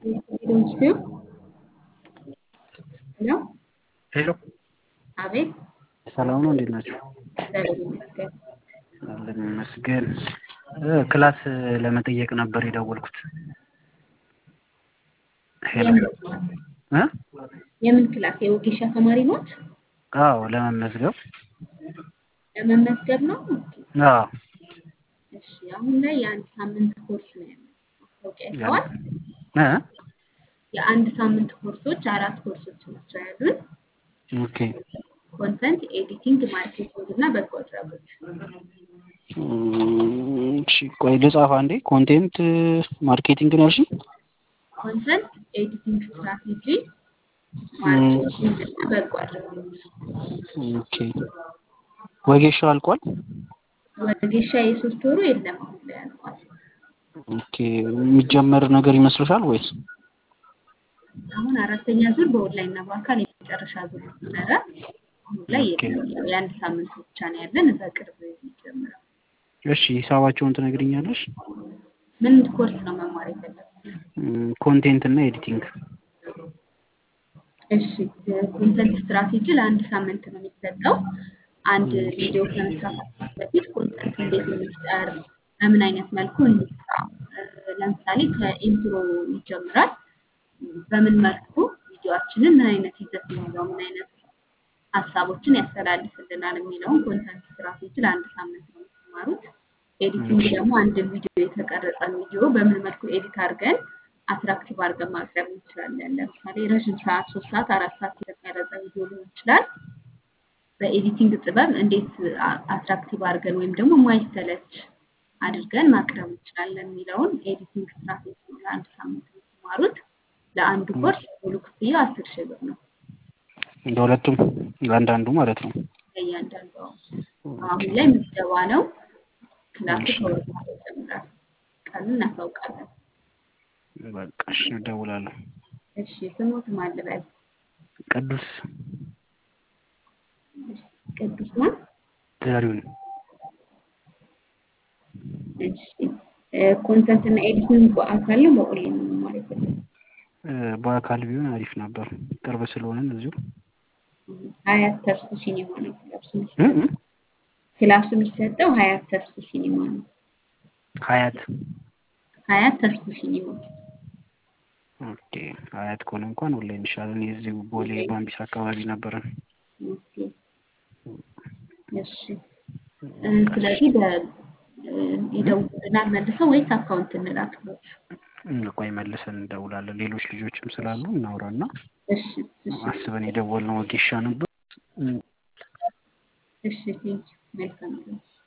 ሄሎ ሄሎ አቤት ሰላም ነው፣ እንዴት ናቸው? እግዚአብሔር ይመስገን። አለን ይመስገን። እ ክላስ ለመጠየቅ ነበር የደወልኩት። ሄሎ የምን ክላስ እ የምን ክላስ የወጌሻ ተማሪ ኖት? አዎ ለመመዝገብ ለመመዝገብ ነው? ኦኬ። አዎ እሺ አሁን ላይ የአንድ ሳምንት ኮርስ ነው ያለው። ማስታወቂያ አይተዋል? እ የአንድ ሳምንት ኮርሶች አራት ኮርሶች ናቸው ያሉን። ኦኬ ኮንተንት ኤዲቲንግ፣ ማርኬቲንግ እና በጎ አድራጎት። እም፣ እሺ ቆይ ልጻፍ አንዴ። ኮንቴንት ማርኬቲንግ ነው ያልሽኝ? ኮንተንት ኤዲቲንግ ስትራቴጂ፣ ማርኬቲንግ እና በጎ አድራጎት። ኦኬ ወጌሻው አልቋል? ወጌሻ የሶስት ወሩ የለም አሁን ላይ አልቋል። ኦኬ የሚጀመር ነገር ይመስልሻል ወይስ? አሁን አራተኛ ዙር በኦንላይን እና በአካል የመጨረሻ ዙር ነበረ። አሁን ላይ የለም። ያው የአንድ ሳምንት ብቻ ነው ያለን በቅርብ የሚጀምረው። እሺ ሂሳባቸውን ትነግሪኛለሽ? ምን ኮርስ ነው መማር የፈለጉት? እም፣ ኮንቴንት እና ኤዲቲንግ። እሺ ኮንተንት ስትራቴጂ ለአንድ ሳምንት ነው የሚሰጠው። አንድ ቪዲዮ ከመስራታችን በፊት ኮንተንት እንዴት እንፍጠር፣ በምን አይነት መልኩ እንስራ። እ፣ ለምሳሌ ከኢንትሮ ይጀምራል። በምን መልኩ ቪዲዮአችንን ምን አይነት ይዘት ይኖረው፣ ምን አይነት ሀሳቦችን ያስተላልፍልናል የሚለውን ኮንተንት ስትራቴጂ ለአንድ ሳምንት ነው የምትማሩት። ኤዲቲንግ ደግሞ አንድን ቪዲዮ የተቀረጸን ቪዲዮ በምን መልኩ ኤዲት አድርገን አትራክቲቭ አድርገን ማቅረብ እንችላለን። ለምሳሌ ረዥም ሰዓት ሶስት ሰዓት አራት ሰዓት የተቀረጸ ቪዲዮ ሊሆን ይችላል። በኤዲቲንግ ጥበብ እንዴት አ- አትራክቲቭ አድርገን ወይም ደግሞ ማይሰለች አድርገን ማቅረብ እንችላለን የሚለውን ኤዲቲንግ ስትራቴጂ ነው ለአንድ ሳምንት የምትማሩት። ለአንዱ ኮርስ ሙሉ ክፍያ አስር ሺህ ብር ነው ለሁለቱም ለአንዳንዱ ማለት ነው። ለእያንዳንዱ። አሁን ላይ ምዝገባ ነው። ክላሱ ከወር በኋላ ይጀምራል። ቀኑን እናሳውቃለን። በቃ እሺ እደውላለሁ። እሺ ስሙት ማን ልበል? ቅዱስ እሺ፣ ቅዱስ ማን? ዘሪሁን እሺ ኮንተንት እና ኤዲቲንግ በአካል ነው በኦንላይን ነው መማር የፈለጉት? እ፣ በአካል ቢሆን አሪፍ ነበር፣ ቅርብ ስለሆነን እዚሁ ሀያት ተርሱ ሲኒማ ነው ክላሱ እ የሚሰጠው። እ ክላሱ የሚሰጠው ሀያት ተርሱ ሲኒማ ነው። ሀያት ሀያት ተርሱ ሲኒማ ኦኬ ሀያት ከሆነ እንኳን ኦንላይን ይሻላል። እኔ እዚሁ ቦሌ ባምቢስ አካባቢ ነበረን። ኦኬ። እሺ እ፣ ስለዚህ በ እ፣ ይደውሉልናል መልሰው ወይስ አካውንት እንላክሎት? ቆይ መልሰን እንደውላለን። ሌሎች ልጆችም ስላሉ እናውራና እሺ እሺ አስበን የደወልነው ወጌሻ ነበር። እሺ ቴንኪው መልካም ነው።